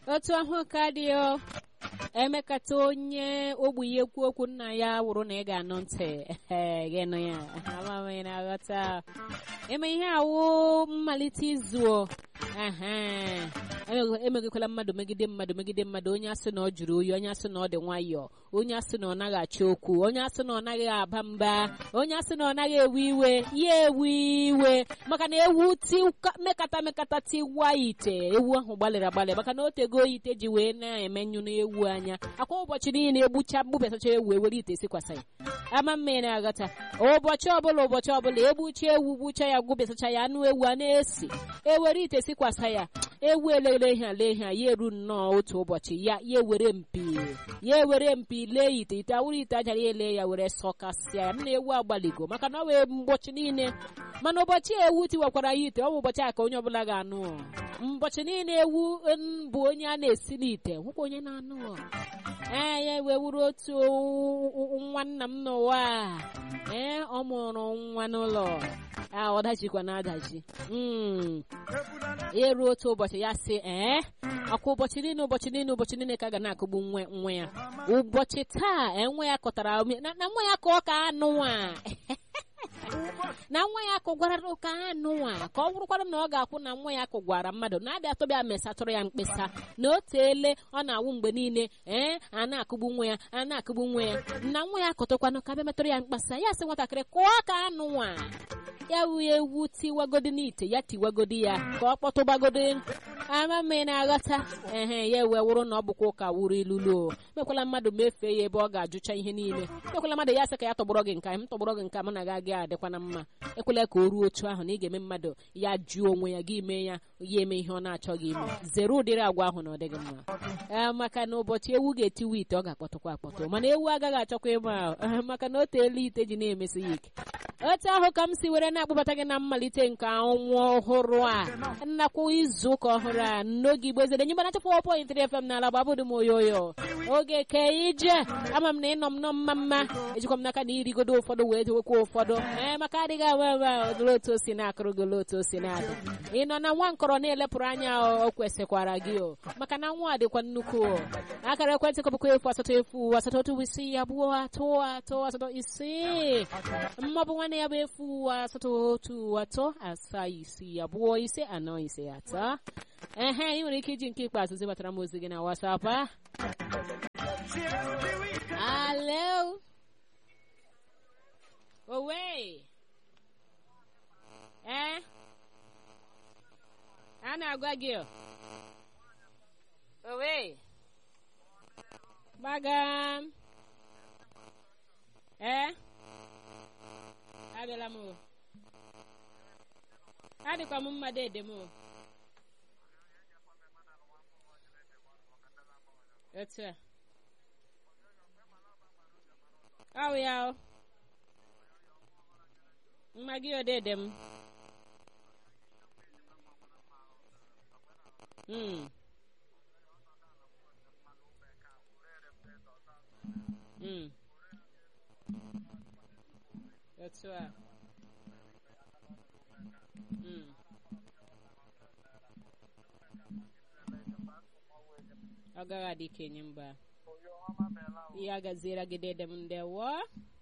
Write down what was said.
otu ahụ ka dị o emekata onye ogbenye ekwu okwu nna ya wụrụ na ị ga-anụ ntị gịnụ ya amamị na-aghọta eme ihe awụ mmalite izu emegikwala mmadụ megide mmadụ megide mmadụ onye asị na ọ jụrụ oyi onye asị na ọ dị nwayọọ onye asị na ọ naghị achọ okwu onye asị na ọ naghị aba mba onye asị na ọ naghị ewe iwe ya ewe iwe maka na ewu ti mekata mekata tiwa ite ewu ahụ gbalịrị agbalị maka na o tego ite ji wee na-emenyu n'ewu anya akwa ụbọchị niile egbucha mgbubesacha ewu ewere ite sikwasa ya ama mmiri na-aghọta ụbọchị ọbụla ụbọchị ọbụla egbucha ewu gbucha ya gwubesacha ya anụ ewu a na-esi ewere ite sikwasa ya ewu elele ihe ale ihe ya eru nnọọ otu ụbọchị ya ya ewere mpi ya ewere mpi lee ite ite awụrụ ite ajara ya ele ya were sọkasịa ya nna ewu agbaligo maka na ọ wee mgbochi niile mana ụbọchị ewu tiwakwara ya ite ọ bụ ụbọchị a ka onye ọbụla ga-anụ mbọchị niile ewu bụ onye a na-esi n'ite nwekwa onye na-anụ ee ya wee wuru otu nwa nna m n'ụwa ee ọ mụrụ nwa n'ụlọ ọ dachikwa na adachi ya ruo otu ụbọchị ya sị ee ọkwa ụbọchị niile ụbọchị niile ụbọchị niile ka a ga na-akụgbu nwa nwa ya ụbọchị taa enwe ya kọtara na nwa ya ka ọ ka anụnwa na nwa ya kụgwara ụka anụnwa ka ọ bụrụkwara na ọ ga-akwụ na nwa ya kụgwara mmadụ na-abịa atọbịa mesatụrụ ya mkpesa na o teele ọ na-awụ mgbe niile ee a na-akụgbu nwa ya a na-akụgbu nwa ya na nwa ya kọtụkwanụ ka bịa metụrụ ya mkpesa ya sị nwatakịrị kụọ ka anụnwa ya wu ewu tiwagodi n'ite ya tiwagodi ya ka ọ kpọtụgbagodi ama mmiri na-aghọta ehe ya wee wụrụ na ọ bụkwa ụka wuru ilulu mekwala mmadụ mefee ya ebe ọ ga-ajụcha ihe niile mekwala mmadụ ya sị ka ya tọgbọrọ gị nka m tọgbọrọ gị nka m na gị adịkwana mma ekwela ka o ruo otu ahụ na ị ga-eme mmadụ ya jụọ onwe ya gị mee ya ya eme ihe ọ na-achọghị ime zere ụdịrị agwa ahụ na ọ dịghị mma ee maka na ụbọchị ewu ga-etiwe ite ọ ga-akpọtụkwa akpọtụ mana ewu agaghị achọkwa ịma ahụ maka na o teela ite ji na-emesi ya ike otu ahụ ka m si were na-akpọbata gị na mmalite nke ọnwa ọhụrụ a nnakwu izu ụka ọhụrụ a n'oge igbo ezere nye gbanacha 4.3 FM n'ala gbabụdụ m oyoyo oge ke ije ama m na ịnọ m nọ mma mma ejikwa m n'aka na irigodo ụfọdụ wee dewekwa ụfọdụ ee maka adịghị awa awa odoro otu o si na-akụrụ gị otu o si na-adị ị nọ na nwa nkọrọ na-elepụrụ anya o kwesịkwara gị o maka na nwa dịkwa nnukwu o akara ekwentị kọbụkwa efu asatọ efu asatọ otu isii abụọ atọ atọ asatọ isii mmabụ nwanne ya bụ efu asatọ otu atọ asaa isii abụọ ise anọ ise atọ ehe ị nwere ike iji nke ikpeazụ zibatara m ozi gị na wasapụ a alo owe ee a na-agwa gị owe gbagam ee abịala m o adịkwa m mmadụ ede m o otu a ọ ya o mma gị odede m Mm. Mm. Otu a. Mm. Ọ gaghị adị ka enyi mba. Ya gaziere gị dede m ndewo.